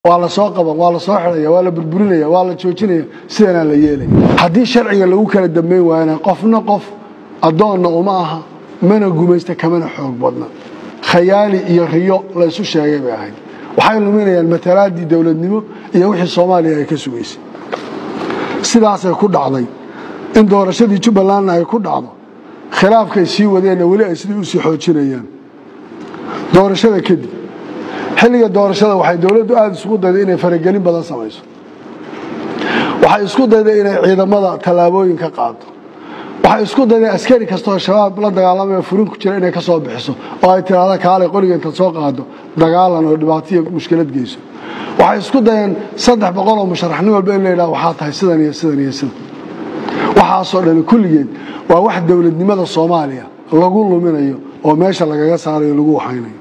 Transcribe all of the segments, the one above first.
waa la soo qaban waa la soo xidhaya waa la burburinaya waa la joojinaya sidanaa la yeelaya haddii sharciga lagu kala dambayn waayana qofna qof addoonna uma aha mana gumaysta kamana xoog badna khayaali iyo riyo la isu sheegay bay ahayd waxay luminayaan matalaadii dowladnimo iyo wixii soomaaliya ay ka sugaysay sidaasay ku dhacday in doorashadii jubbalandna ay ku dhacdo khilaafkay sii wadeenna weli ay sidii usii xoojinayaan doorashada kadib xilliga doorashada waxay dowladdu aada isku dayday inay faragelin badan samayso waxay isku dayday inay ciidamada tallaabooyin ka qaado waxay isku dayday askari kastaoo shabaab la dagaalamaya furin ku jira inay ka soo bixiso oo ay tidhaahda kaalay qoriga intaad soo qaado dagaalan oo dhibaataiyo mushkilad geyso waxay isku dayeen saddex boqol oo musharaxnin walba in la yidhaha waxaa tahay sidan iyo sidan iyo sidan waxaasoo dhani kulligeed waa wax dowladnimada soomaaliya lagu luminayo oo meesha lagaga saarayo lagu waxaynayo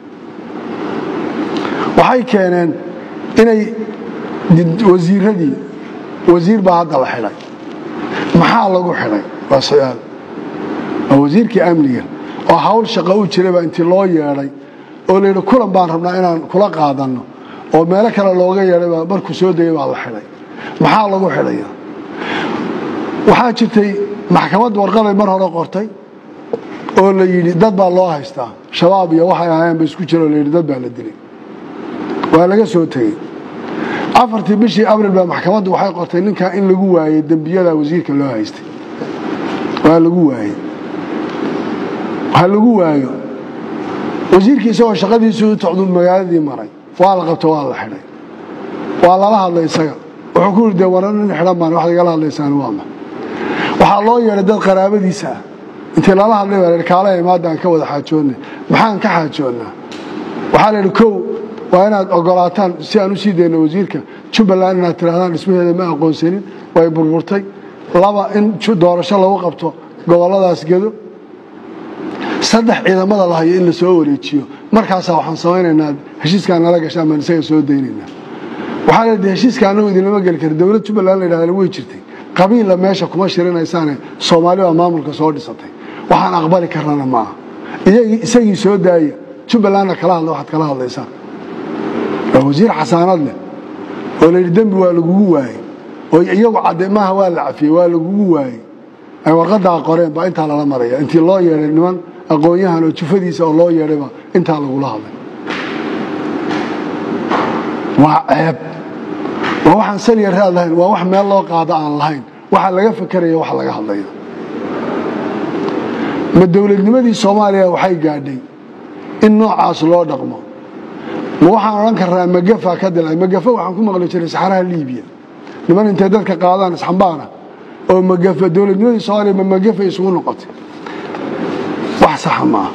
waxay keeneen inay wasiiradii wasiir baa hadda la xidhay maxaa lagu xidhay waa su-aal waa wasiirkii amniga oo hawl shaqo u jiraba intii loo yeedhay oo layidhi kulan baan rabnaa inaan kula qaadanno oo meelo kale looga yeedhay baa markuu soo degay baa la xidhay maxaa lagu xidhaya waxaa jirtay maxkamad warqaday mar hore qortay oo la yidhi dad baa loo haystaa shabaab iyo waxay ahaayeen ba isku jira oo layidhi dad baa la dilay waa laga soo tegey afartii bishii abril baa maxkamaddu waxay qortay ninkaa in lagu waayey dembiyada wasiirka loo haystay waa lagu waayey ha lagu waayo wasiirkii isagoo shaqadiisii u tocdu magaaladii maray waa la qabto waa la xidhay waa lala hadlay isaga wuxuu ku yidhi dee waran nin xidhan baan waxaad igala hadlaysaan waa ma waxaa loo yeedhay dad qaraabadiisa ah intii lala hadlay baa lahi kaala imaadaan ka wada xaajoonna maxaan ka xaajoonnaa waxaa la yidhi kow waa inaad ogolaataan si aan u sii dayno wasiirka jubbaland inaad tirahdaan dhismaheeda ma aqoonsanin way burburtay laba in doorasho lagu qabto gobolladaas gedo saddex ciidamada la hayo in la soo wareejiyo markaasaa waxaan samaynaynaa heshiiskaa nala gashaan baan isaga soo daynaynaa waxaa la yidhi heshiiska annagu idinlama geli kara dowlad jubbaland la yidhahda way jirtay qabiilla meesha kuma shirinaysaane soomaali baa maamulka soo dhisatay waxaan aqbali karnana maaha isagii soo daaya jubbalandna kala hadla waxaad kala hadlaysaan waa wasiir xasaanad leh oo layidhi dembi waa lagugu waayey oo iyagu cadde maaha waa la cafiyey waa lagugu waayey ay warqadaa qoreen baa intaa lala maraya intii loo yeedhay niman aqoon-yahan oo jufadiisa oo loo yeedhayba intaa lagula hadlay waa ceeb waa waxaan saliya raad lahayn waa wax meel loo qaado aan lahayn waxa laga fakeraya wax laga hadlaya ma dowladnimadii soomaaliya waxay gaadhay in noocaas loo dhaqmo ma waxaan odhan karnaa magafa ka dilay magafa waxaan ku maqli jiray saxaraha liibiya niman intay dadka qaadaan isxambaana oo magafa dowladnimadii soomaaliya ma magafa isugu noqotay wax saxa maaha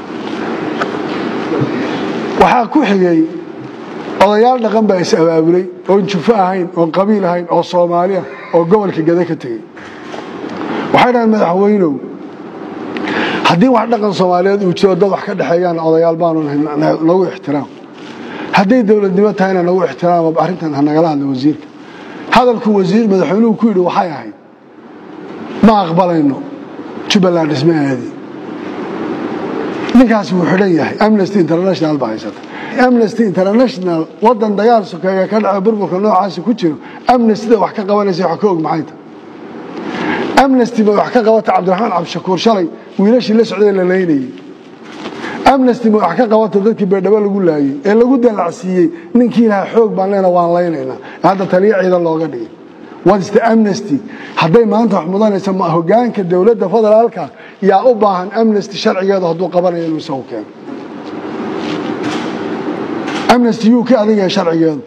waxaa ku xigay odayaal dhaqan baa is abaabulay oon jufo ahayn oon qabiil ahayn oo soomaali ah oo gobolka gada ka tegey waxay dhahaan madaxweynow haddii wax dhaqan soomaaliyeed uu jiro dad wax ka dhexeeyaan odayaal baanu nagu ixtiraam hadday dowladnimo tahayna nagu ixtiraama arrintan hanagala hadla wasiirka hadalku wasiir madaxweynuhu ku yidhi waxay ahayd ma aqbalayno jubbaland dhismaheedii ninkaas wuu xidhan yahay amnesty international baa haysata amnesty international waddan dagaal sokeeya ka dhace burburka noocaasi ku jiro amnestyda wax ka qabanaysa wax ka og maxay tahay amnesty ma wax ka qabata cabdiraxmaan cabdishakuur shalay wiilashii la socday la laynayey amnesty ma wax ka qabata dadkii beedhabo lagu laayey ee lagu dalacsiiyey ninkii lahaa xoog baan leena waan laynaynaa hadda taliyo ciidan looga dhigay what's the amnesty hadday maanta wax mudanaysa ma hogaanka dowladda federaalka yaa u baahan amnesty sharcigeedu hadduu qabanayo inuu isagu keeno amnesty yuu ka adag yahay sharcigeedu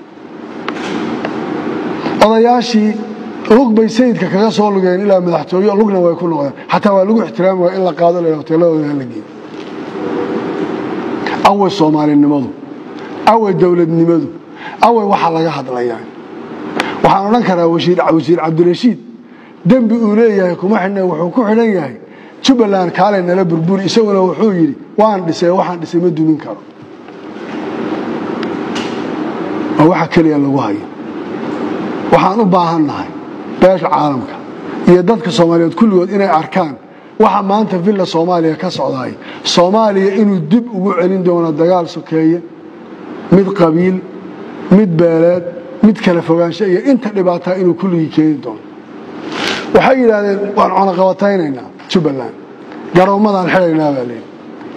odayaashii lug bay sayidka kaga soo lugeen ilaa madaxtooye lugna way ku noqdeen xataa waa lagu ixtiraami waaya in la qaado la hoteeladooda hala geeyo away soomaalinimadu away dowladnimadu away waxaa laga hadlayaa waxaan odhan karaa wasiir cabdirashiid dembi uu leeyahay kuma xidhna wuxuu ku xidhan yahay jubbaland kaalay nala burburi isaguna wuxuu yidhi waan dhisay waxaan dhisay ma dumin karo waa waxa keliya lagu hayo waxaan u baahannahay beesha caalamka iyo dadka soomaaliyeed kulligood inay arkaan waxa maanta villa soomaaliya ka socdaay soomaaliya inuu dib ugu celin doono dagaal sokeeye mid qabiil mid beeleed mid kala fogaansho iyo inta dhibaataa inuu kulligii keeni doono waxay yidhaahdeen waan cunaqabataynaynaa jubbaland garoommadaan xidhaynaa baa leeyi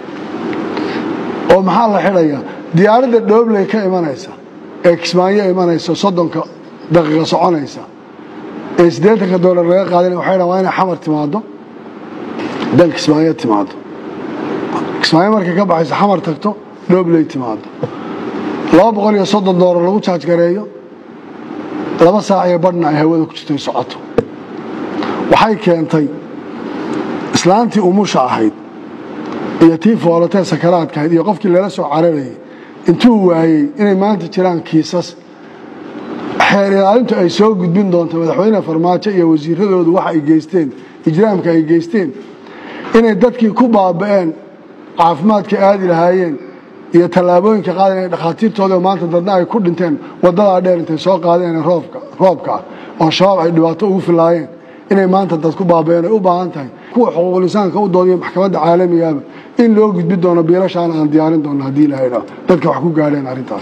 oo maxaa la xidhayaa diyaaradda dhoobley ka imanaysa ee kismaayo imanaysa soddonka daqiiqa soconaysa ee siddeetanka doolar laga qaadana waxay dhahan waa inay xamar timaado dan kismaayo timaado kismaayo markay ka baxayso xamar tagto dhoobley timaado laba boqol iyo soddon doolar lagu jaaj gareeyo laba saac iyo badhna ay hawada ku jirto socoto waxay keentay islaantii umusha ahayd iyo tii foolatee sakaraadka ahayd iyo qofkii lala soo cararayay intuu waayey inay maanta jiraan kiisas xeer ilaalintu ay soo gudbin doonto madaxweyne farmaajo iyo wasiiradoodu waxa ay geysteen ijraamka ay geysteen inay dadkii ku baaba'een caafimaadka aadi lahaayeen iyo tallaabooyinka qaada inay dhakhaatiirtooda maanta dadna ay ku dhinteen waddadaa dheer intay soo qaadeen roobka roobka ah oo shabaab ay dhibaato ugu filaayeen inay maanta dad ku baaba'een ay u baahan tahay kuwa xuquuqul insaanka u doodiya maxkamadda caalamigaaba in loo gudbi doono biilashaana aan diyaarin doono haddii la idhaa dadka wax ku gaadheen arrintaas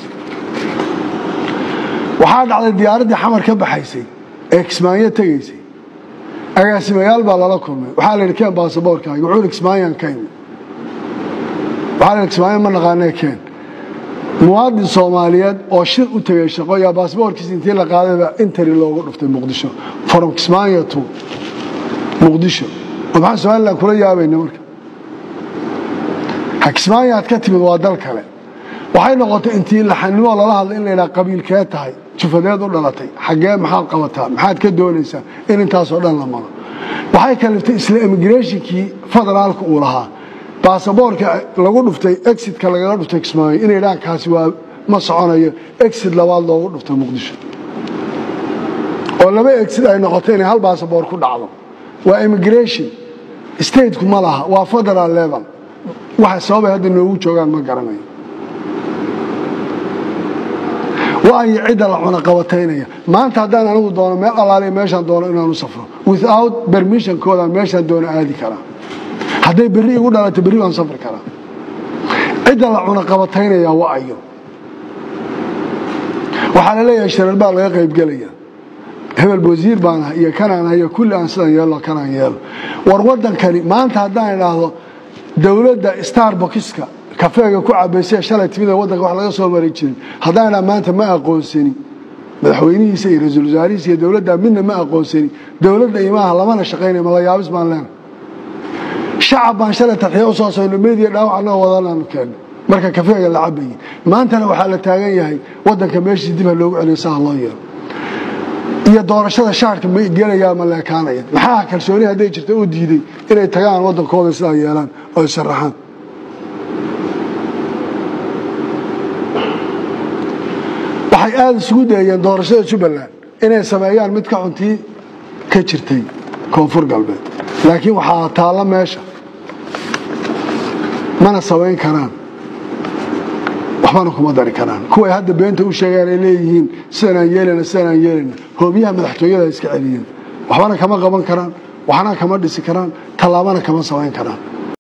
waxaa dhacday diyaaraddii xamar ka baxaysay ee kismaayo tegaysay agaasimayaal baa lala kulmay waxaa la yidhi keen baasaboorkaaga wuxuu yidhi kismaayaan ka imi waxaa la yidhi kismaayo ma naqaanee keen muwaadin soomaaliyeed oo shir u tegay shaqo yaa baasaboorkiisa intii la qaadayba interi loogu dhuftay muqdisho from kismaayo to muqdisho oo maxaan somaliland kula yaabayna marka ha kismaayo aad ka timid waa dal kale waxay noqotay intii laxanimo lala hadla in la yidhaha qabiilkee tahay jufadeed u dhalatay xaggee maxaad qabataa maxaad ka doonaysaa in intaasoo dhan la maro waxay kaliftay isla immigrationkii federaalka uu lahaa baasaboorka lagu dhuftay exitka lagaga dhuftay kismaayo inay yidhahaan kaasi waa ma soconayo exit labaad loogu dhuftay muqdisho oo laba exit ay noqotay inay hal baasaboor ku dhacdo waa immigration stateku ma laha waa federal level waxa sababay hadda noogu joogaan ma garanayo waayo cidda la cunaqabataynaya maanta haddaan anigu doono meel allaaliya meeshaan doono inaan u safro without permissionkoodaan meeshaan doono aadi karaa hadday berri igu dhalato berri baan safri karaa cidda la cunaqabataynaya waa ayo waxaa la leeyahay shareer baa laga qaybgelaya hebel wasiir baan ah iyo kanaan hayo kulli aan sidan yeelo kanaan yeelo war waddankani maanta haddaan idhaahdo dowladda starbokiska kafeega ku cabaysay shalay timid waddanka wax laga soo mari jirin haddaan idhaha maanta ma aqoonsani madaxweynihiisa iyo ra-iisul wasaarihiisa iyo dowladda midna ma aqoonsani dowladda imaaha lamana shaqaynaya malayaabis baan leena shacab baan shalay tarxiya u soo soyno meediya dhaawac noo wadanaanu keenno marka kafeega la cabayay maantana waxaa la taagan yahay waddanka meeshii dib ha loogu celiyo saha loo yeelo iyo doorashada shaarka ma gelayaa ma leekaanaya maxaa kalsooni hadday jirta u diiday inay tagaan waddankooda sidaa yeelaan oo ay sharaxaan waxay aada isugu dayeen doorashada jubbaland inay sameeyaan mid ka cuntii ka jirtay koonfur galbeed laakiin waxaa taalla meesha mana samayn karaan waxbana kuma dari karaan kuway hadda beenta u sheegaan ay leeyihiin sidanaan yeelana sidanaan yeelana hoobiyaha madaxtooyada iska celiyeen waxbana kama qaban karaan waxna kama dhisi karaan tallaabana kama samayn karaan